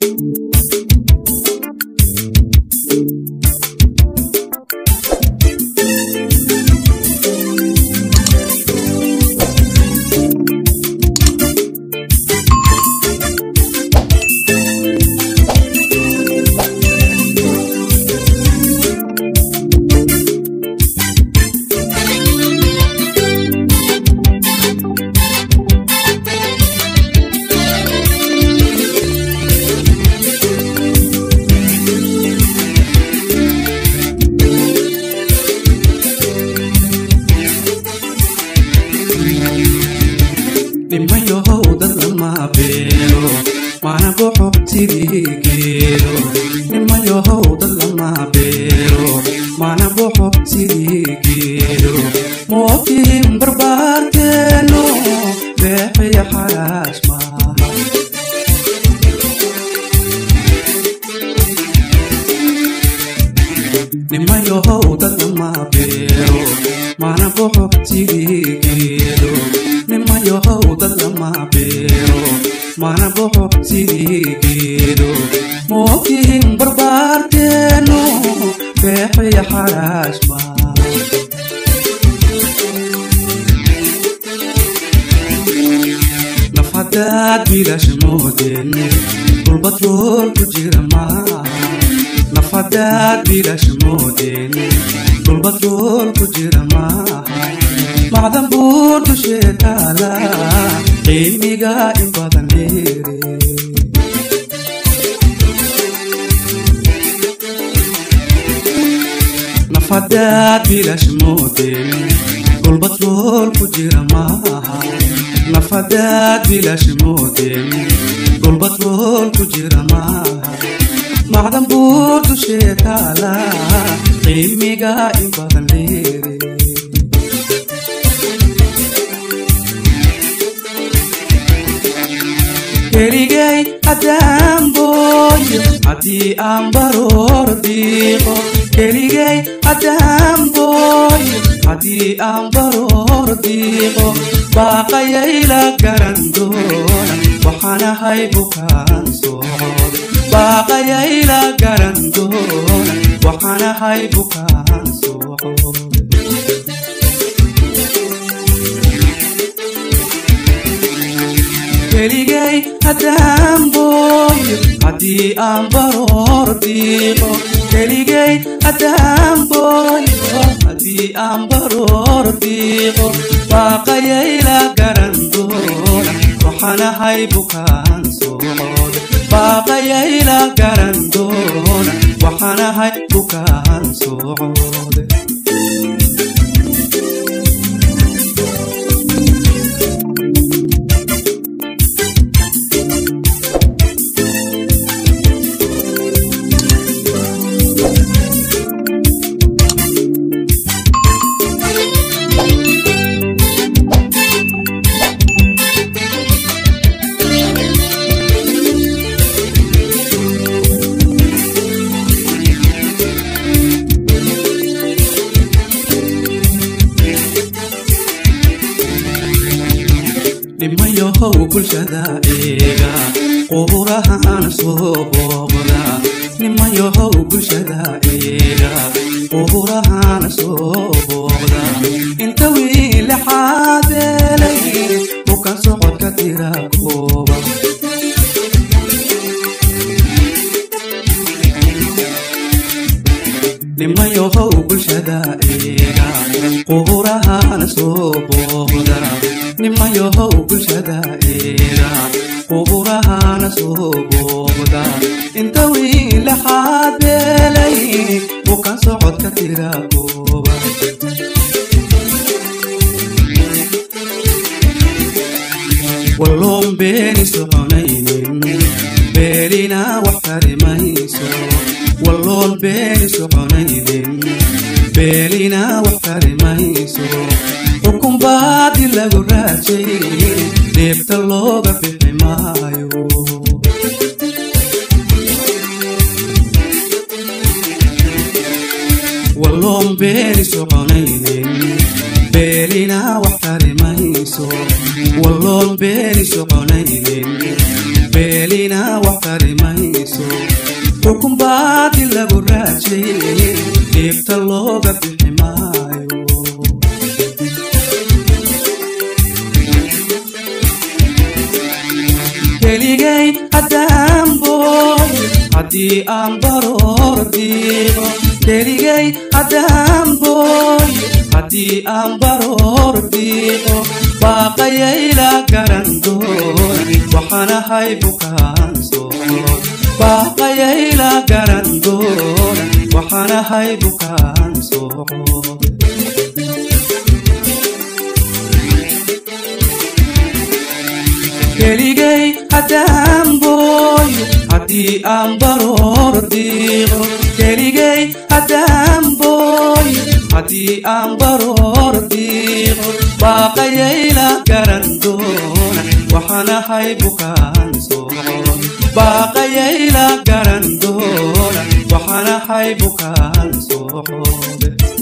dhimayohow dad lama beero mana boxo sidii geedo dhimayohow dad lama beero mana boxo sidii geedo mootiin barbaarteeno beexiya xaraash maaha dhimayohow dad lama beero mana boxo sidii geedo nimayohow dad lama beero mana boxo sidii geedo mootiin barbaarteeno beexiya xaraash maaha naf haddaad biilash moodeen dhulbad rool ku jira maaha naf haddaad biilash moodeen dhulbad rool ku jira maaha macdan buur dushee taala qiimiga in badan dheere naf haddaad biilash moodeen dhulbad rool ku jira maaha naf haddaad biilash moodeen dhulbad rool ku jira maaha macdan buur dushee taala qiimiga in badan dheere keligay haddaan booyo haddii aan baroor diiqo keligay haddaan booyo haddii aan baroor diiqo baaqayayla garan doona waxaanahay bukaan socod baaqayayla garan doona waxaanahay bukaan socod keligay haddaan booyo haddii aan baroor diiqo keligay haddaan booyo haddii aan baroor diiqo baaqayayla garan doona waxaanahay bukaan socod baaqayayla garan doona waxaanahay bukaan socod dhimayohow bulshada eega quburahan soo booqda nimayohow bulshada eega quburahan soo booqda inta wiile xaadeelay bukan socodka tira kooba nimayohow bulshada eega quburahan soo booqda nimayohow bulshada eega quburahana soo booqda inta wiile xaadeelay bukan socodka tira kooba walloon beeni soconaynin beelina wax tarimayso walloon beeni soconaynin beelina wax tarimayso xukun baadi lagu raajay deebta looga bixi maayo walloon beeni soconaynin beelina wax tarimayso mayso walloon beeni soconaynin beelina wax tari mayso xukun baadil lagu raajay dhiibta looga bixi maayo keligay haddaan booy haddii aan baroor diiqo keligay haddaan booy haddii aan baroor diiqo baaqayayla garan doon waxaanahay bukaan soon baaqayayla garan doon waxaanahay bukaan soon keligay haddaan booy haddii aan baroor diiqo keligay haddaan booy haddii aan baroor diiqo baaqayayla garan doona waxaanahay bukaan soon baaqayayla garan doona waxaanahay bukaan soon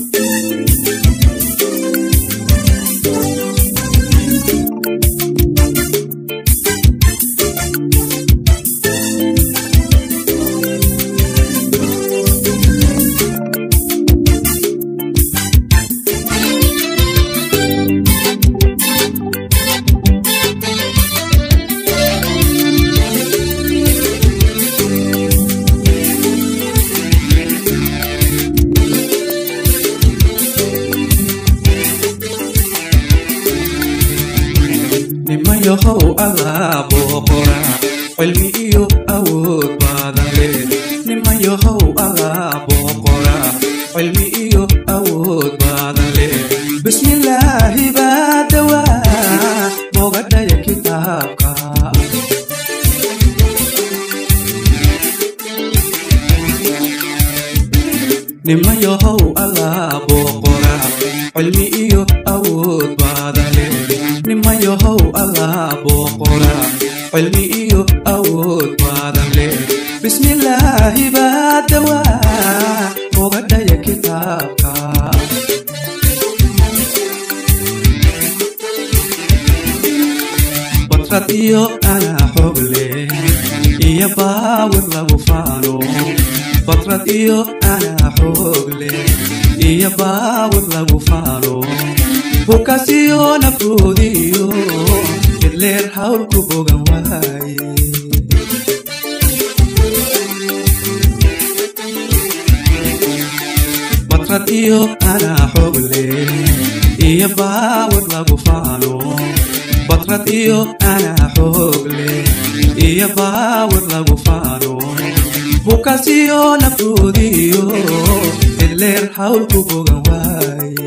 nimayahow allaa booqora cilmi iyo awood badan leh nimayahow allaa booqora cilmi iyo awood badan leh bismillaahi baa dawaa bogadhaya kitaabka nimayahow allaa booqora cilmi iyo awood badan leh nimayahow allaa booqora cilmi iyo awood badan leh bismillaahi baa dawaa bogadhaya kitaabka badrad iyo anaa xoog leh iyo baawir lagu faano badrad iyo anaa xoog leh iyo baawir lagu faano bukasiyo nafroodiyo idleer hawlku bogan waaye badrad iyo anaa xoog leh iyo baawir lagu faano badrad iyo anaa xoog leh iyo baawir lagu faano bukasiyo nafroodiyo idleer hawlku bogan waaye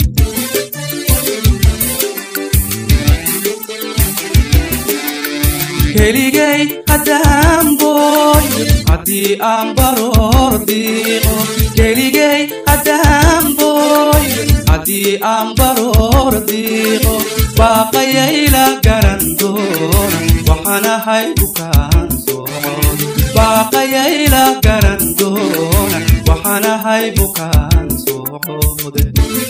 keligay haddaan booy haddii aan baroor diiqo keligay haddaan booy haddii aan baroor diiqo baaqayayla garan doona waxaanahay bukaan soon baaqayayla garan doona waxaanahay bukaan soode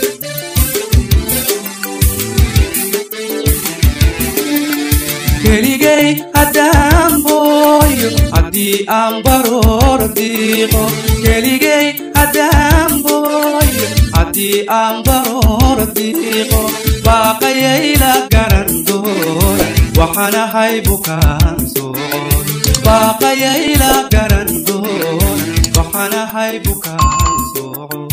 keligay haddaan booyo haddii aan baroor diiqo keligay haddaan booyo haddii aan baroor diiqo baaqayayla garan doona waxaanahay bukaan soon baaqayayla garan doona waxaanahay bukaan soon